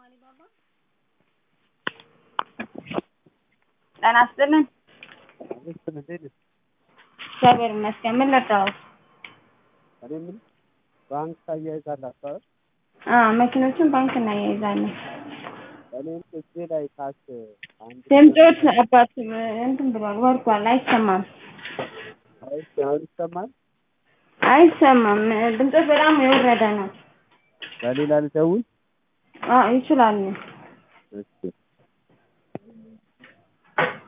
ጤና ይስጥልን እግዚአብሔር ይመስገን ምን ልርዳዎት እኔ የምልህ ባንክ ታያይዛላችሁ አይደል? አዎ መኪኖችን ባንክ እናያይዛለን እኔም እጄ ላይ ካሽ አንድ ድምፆት አባት እንትን ብሏል ወርዷል አይሰማም አይ አሁን ይሰማል አይሰማም ድምፆት በጣም የወረደ ነው በሌላ ልደውል አዎ ይችላሉ እሺ